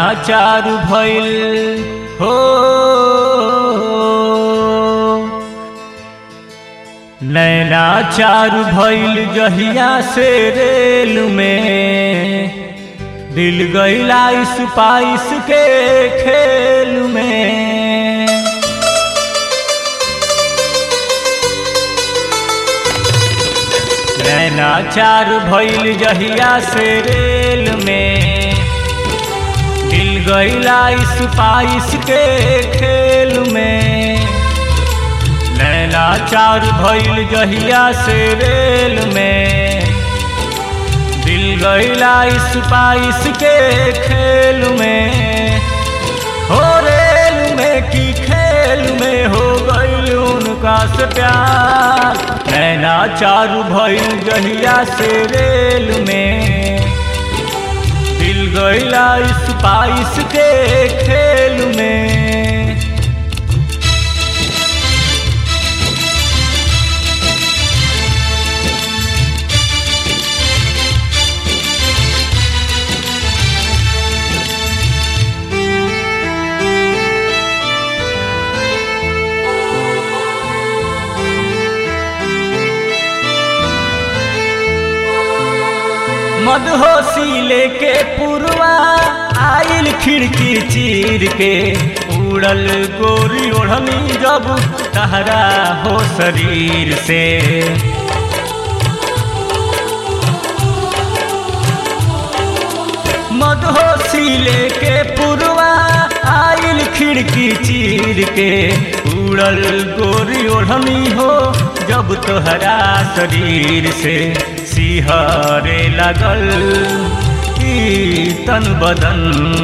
नैनाचार भइल हो नैनाचार भइल जहिया से रेल में दिल गईला इस पाइस के खेल में नैनाचार भइल जहिया से रेल में दिल गईला इस पाइस के खेल में नैनाचार भइल जहिया से रेल में दिल गईला इस पाइस के खेल में हो रेल में की खेल में हो गईल उनका से प्यार नैनाचार भइल जहिया से रेल में दिल गईला इस पाइस के खेल में मदहोशी लेके पुरवा आइल खिड़की चीर के उड़ल गोरी ओढ़नी जब तहरा हो शरीर से मदहोशी लेके पुरवा आइल खिड़की चीर के उड़ल गोरी ओढ़नी हो जब तोहरा शरीर से सिहरे लगल ई तन बदन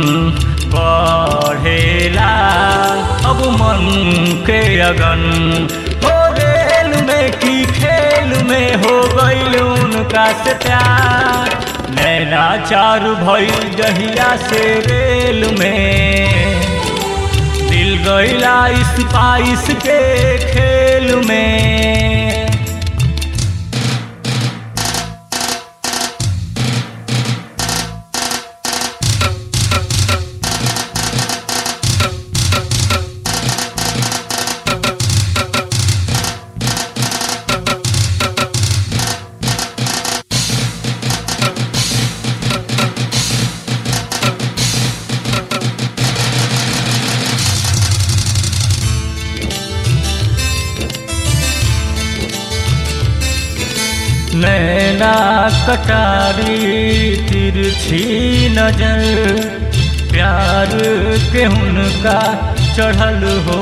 बढ़ेला अब मन के अगन हो रेल में की खेल में हो गईल उनका से प्यार नैनाचार भइल जहिया से रेल में दिल गईला इस पाइस के खेल में नैना कटारी तिरछी नजर प्यार के उनका चढ़ल हो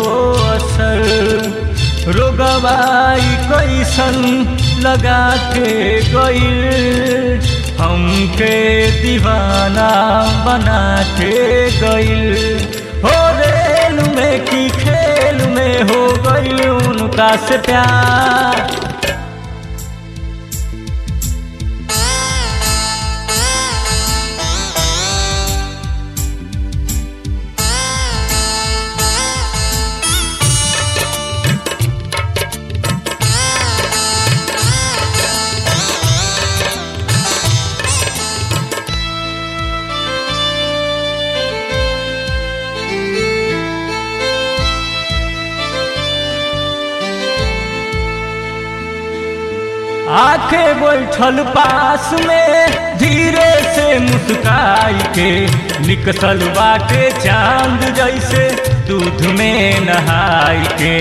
असर रोगवाई कैसन लगा के गईल हमके दीवाना बना के गईल हो रेल में की खेल में हो गईल उनका से प्यार आखे बैठल पास में धीरे से मुस्काई के निकसल बाटे चांद जैसे दूध में नहाई के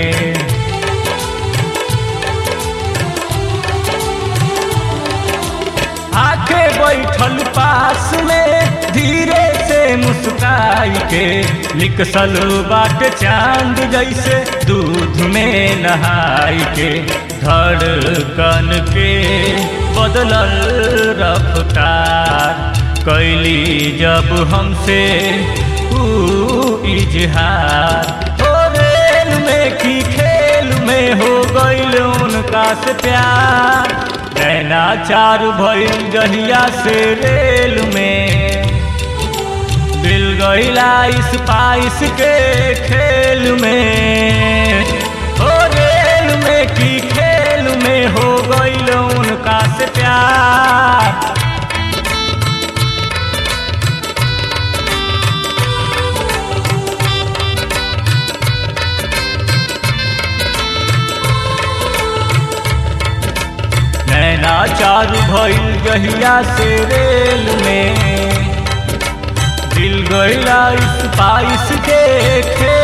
आखे बैठल पास में धीरे से मुस्काई के निकसल बाट चांद जैसे दूध में नहाई के धड़कन के बदलल रफ्तार कैली जब हमसे ऊ इजहार हो रेल में की खेल में हो गईल उनका से प्यार नैनाचार भइल जहिया से रेल में दिल गईला इस पाइस के खेल में हो रेल में की खेल में हो गईल उनका से प्यार लाचार भइल जहिया से रेल में दिल गईला स्पाइस के खेल